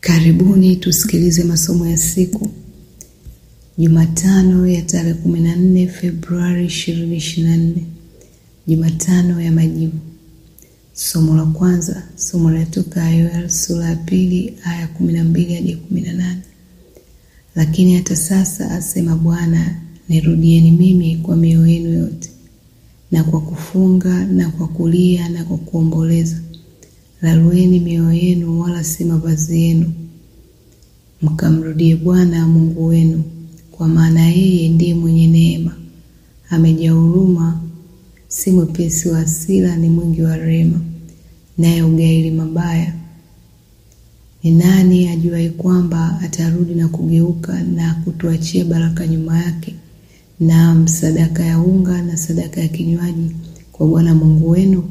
Karibuni tusikilize masomo ya siku Jumatano ya tarehe 14 Februari 2024, Jumatano ya majibu. Somo la kwanza, somo linatoka Yoeli sura ya pili aya 12 hadi 18. Lakini hata sasa, asema Bwana, nirudieni mimi kwa mioyo yenu yote na kwa kufunga na kwa kulia na kwa kuomboleza. Lalueni mioyo yenu, wala si mavazi yenu, mkamrudie Bwana Mungu wenu, kwa maana yeye ndiye mwenye neema, amejaa huruma, si mwepesi wa hasira, ni mwingi wa rehema, naye hugairi mabaya. Ni nani ajuaye kwamba atarudi na kugeuka na kutuachia baraka nyuma yake, naam, sadaka ya unga na sadaka ya kinywaji kwa Bwana Mungu wenu?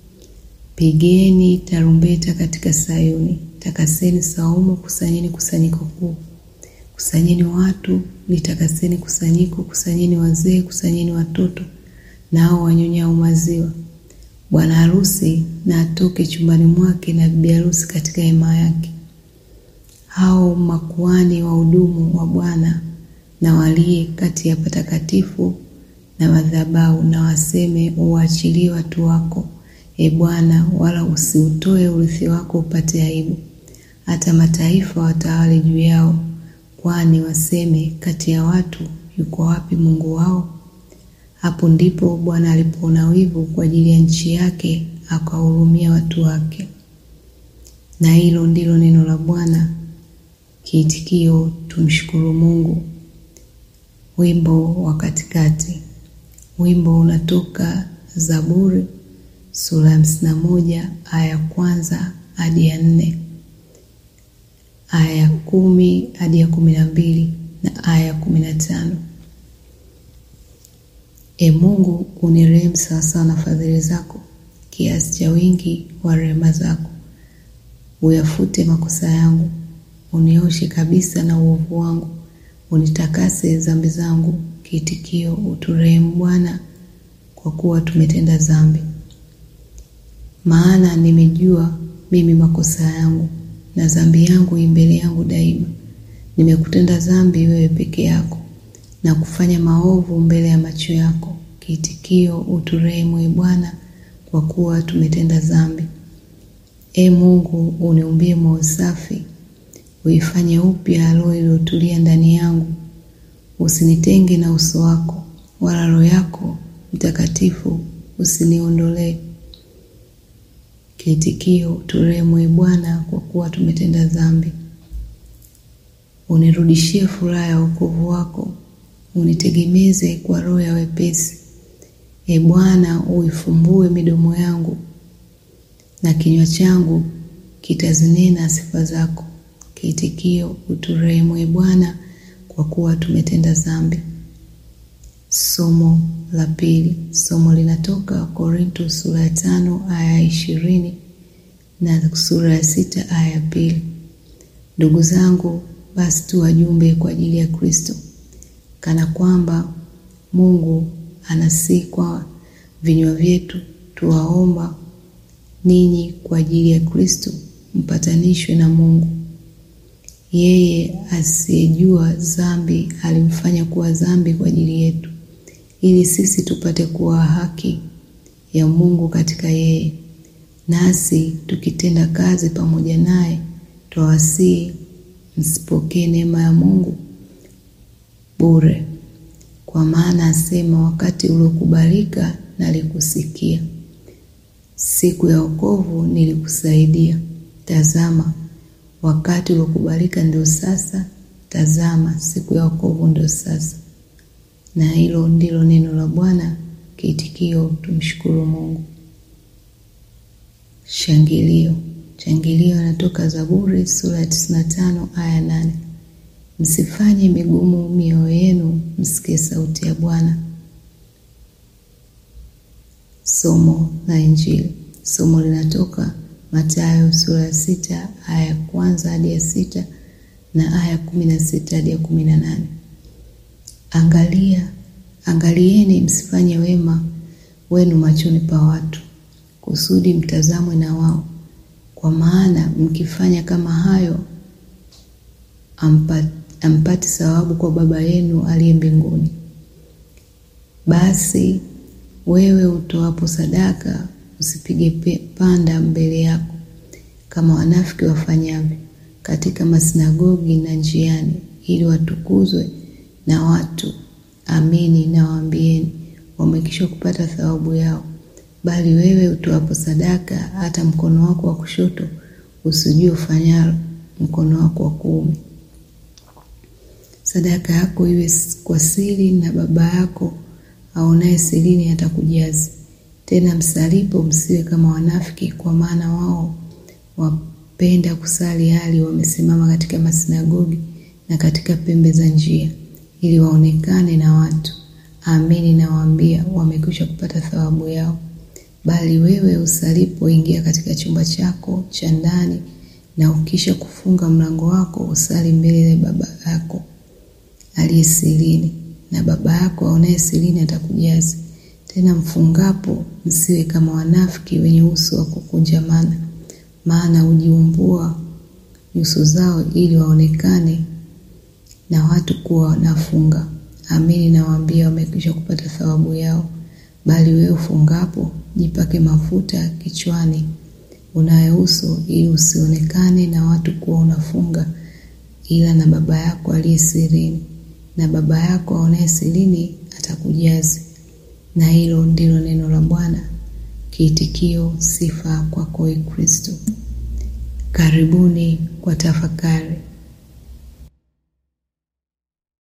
Pigeni tarumbeta katika Sayuni, takaseni saumu, kusanyeni kusanyiko kuu, kusanyeni watu, litakaseni kusanyiko, kusanyeni wazee, kusanyeni watoto nao wanyonyao maziwa. Bwana harusi na atoke chumbani mwake, na bibi harusi katika hema yake. Hao makuhani wahudumu wa Bwana na walie kati ya patakatifu na madhabahu, na waseme, uwaachilie watu wako E Bwana, wala usiutoe urithi wako upate aibu, hata mataifa watawale juu yao. Kwani waseme, kati ya watu yuko wapi Mungu wao? Hapo ndipo Bwana alipoona wivu kwa ajili ya nchi yake, akawahurumia watu wake. Na hilo ndilo neno la Bwana. Kiitikio: tumshukuru Mungu. Wimbo wa katikati. Wimbo unatoka Zaburi sura ya hamsini na moja aya ya kwanza hadi ya nne aya ya kumi hadi ya kumi na mbili na aya ya kumi na tano E Mungu, unirehemu sawasawa na fadhili zako, kiasi cha wingi wa rehema zako. Uyafute makosa yangu, unioshe kabisa na uovu wangu, unitakase dhambi zangu. Kiitikio: uturehemu Bwana, kwa kuwa tumetenda dhambi. Maana nimejua mimi makosa yangu, na dhambi yangu i mbele yangu daima. Nimekutenda dhambi wewe peke yako, na kufanya maovu mbele ya macho yako. Kiitikio: uturehemu e Bwana, kwa kuwa tumetenda dhambi. E Mungu, uniumbie moyo safi, uifanye upya roho iliyotulia ndani yangu. Usinitenge na uso wako, wala Roho yako Mtakatifu usiniondolee. Kiitikio: uturehemu e Bwana, kwa kuwa tumetenda dhambi. Unirudishie furaha ya wokovu wako, unitegemeze kwa roho ya wepesi. E Bwana, uifumbue midomo yangu, na kinywa changu kitazinena sifa zako. Kiitikio: uturehemu e Bwana, kwa kuwa tumetenda dhambi. Somo la pili. Somo linatoka Korinto sura ya tano aya ya ishirini na sura ya sita aya ya pili. Ndugu zangu, basi tu wajumbe kwa ajili ya Kristo, kana kwamba Mungu anasihi kwa vinywa vyetu, tuwaomba ninyi kwa ajili ya Kristo, mpatanishwe na Mungu. Yeye asiyejua dhambi alimfanya kuwa dhambi kwa ajili yetu ili sisi tupate kuwa haki ya Mungu katika yeye. Nasi tukitenda kazi pamoja naye, twawasihi msipokee neema ya Mungu bure. Kwa maana asema, wakati uliokubalika nalikusikia, siku ya wokovu nilikusaidia. Tazama, wakati uliokubalika ndio sasa, tazama, siku ya wokovu ndio sasa. Na hilo ndilo neno la Bwana. Kiitikio: tumshukuru Mungu. Shangilio. Shangilio inatoka Zaburi sura ya 95 aya 8. Msifanye migumu mioyo yenu, msikie sauti ya Bwana. Somo la Injili. Somo linatoka Mathayo sura ya sita aya ya kwanza hadi ya sita na aya ya kumi na sita hadi ya kumi na nane. Angalia, angalieni msifanye wema wenu machoni pa watu, kusudi mtazamwe na wao. Kwa maana mkifanya kama hayo, ampati, ampati thawabu kwa Baba yenu aliye mbinguni. Basi wewe utoapo sadaka usipige panda mbele yako kama wanafiki wafanyavyo katika masinagogi na njiani, ili watukuzwe na watu. Amini nawaambieni, wamekwisha kupata thawabu yao. Bali wewe utoapo sadaka, hata mkono wako wa kushoto usijue ufanyalo mkono wako wa kuume. Sadaka yako iwe kwa siri, na Baba yako aonaye sirini atakujazi. Tena msalipo, msiwe kama wanafiki, kwa maana wao wapenda kusali hali wamesimama katika masinagogi na katika pembe za njia, ili waonekane na watu. Amini nawaambia, wamekwisha kupata thawabu yao. Bali wewe usalipo, ingia katika chumba chako cha ndani, na ukisha kufunga mlango wako, usali mbele ya Baba yako aliye sirini, na Baba yako aonaye sirini atakujazi. Tena mfungapo, msiwe kama wanafiki wenye uso wa kukunjamana, maana hujiumbua nyuso zao ili waonekane na watu kuwa wanafunga. Amini nawaambia, wamekwisha kupata thawabu yao. Bali wewe ufungapo, jipake mafuta kichwani, unayo uso, ili usionekane na watu kuwa unafunga, ila na Baba yako aliye sirini, na Baba yako aonaye sirini atakujazi. Na hilo ndilo neno la Bwana. Kiitikio: sifa kwako, Kristo. Karibuni kwa tafakari.